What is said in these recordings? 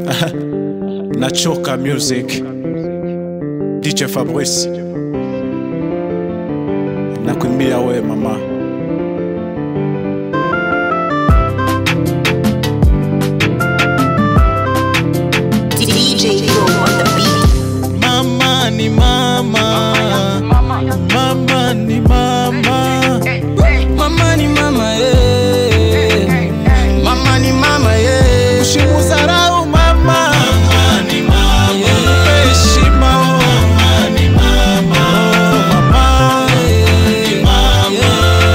Nachoka Music, DJ Fabrice, nakuimbia we mama. DJ Pro on the beat. Mama ni mama, mama ni mama, Mama ni mama eh. Mama ni mama eh. usimudharau mama. Mama ni mama, mpe heshima oh. Mama ni mama, oh, mama ni mama,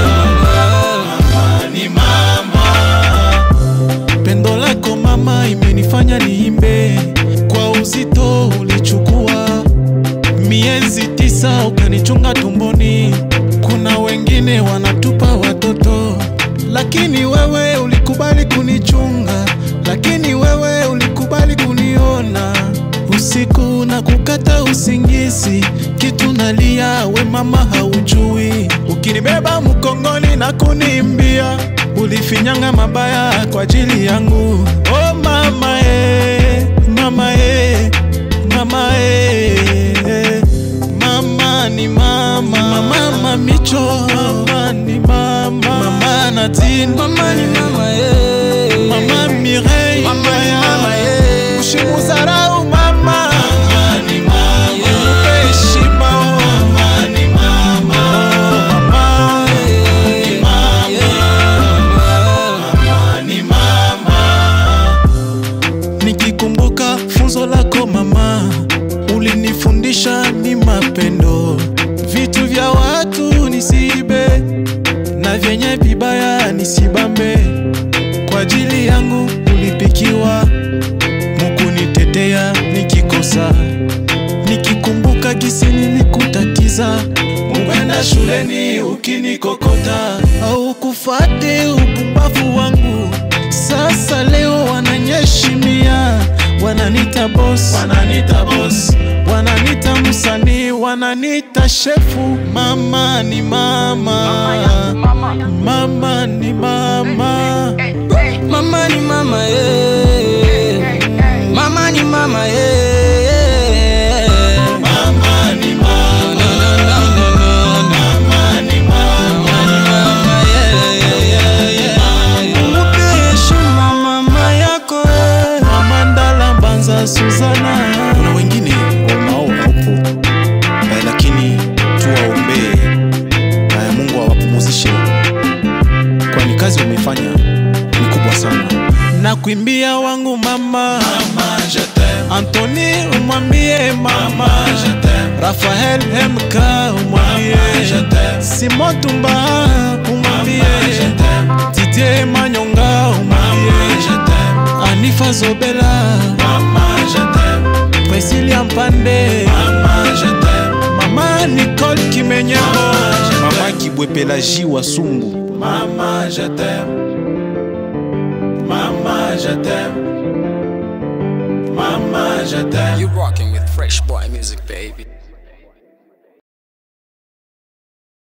mama ni mama. Pendo lako mama imenifanya niimbe kwa uzito ulichukua miezi tisa ukanichunga tumboni. Kuna wengine wanatupa watoto, lakini wewe ulikubali kunichunga, lakini wewe ulikubali kuniona usiku na kukata usingizi, kitu nalia, we mama haujui, ukinibeba mkongoni na kunimbia, ulifinyanga mabaya kwa ajili yangu. Oh mama eh, mama eh, mama eh, mama ni mama, mama micho, mama ni mama, mama Nadine, Mama ni mama eh. mama Mireille, Mama ni mama eh. usimudharau mama, mama ni mama, mpe heshima oh. mama ni mama, oh, mama ni mama, ni mama. Nikikumbuka funzo lako mama, ulinifundisha ni mapendo, vitu vya watu nisiibe na vyenye vibaya nisibambe. Kwa ajili yangu ulipikiwa, mukunitetea nikikosa, nikikumbuka gisi nilikutatiza Mukwenda shuleni ukinikokota au kufate upumbavu wangu. Sasa leo wananyeshimia, wananita boss, wananita boss, wananita msanii, wananita shefu. Mama ni mama, mama ni mama. Mama ni mama eh. Mama ni mama eh. Mama ni mama, No, no, no, no, no, no. mama ni mama. Mama, yeah, yeah, yeah, yeah. Mpe heshima mama yako eh. Mama Ndala Mbanza Suzana. Kuna wengine wanao haupo eh, lakini tuwaombee eh, Mungu awapumuzishe, kwani kazi wamefanya ni kubwa sana. Na kuimbia wangu mama, mama Anthony umwambie mama, Rafael MK umwambie, Simon Tumba umwambie, Didier Manyonga umwambie, Anifa Zobela Priscilia Mpande Mama Nicole Kimenyero Mama Kibwepela J wa Sungu Mama je t'aime Mama je t'aime Mama je t'aime You rocking with Fresh Boy Music, baby.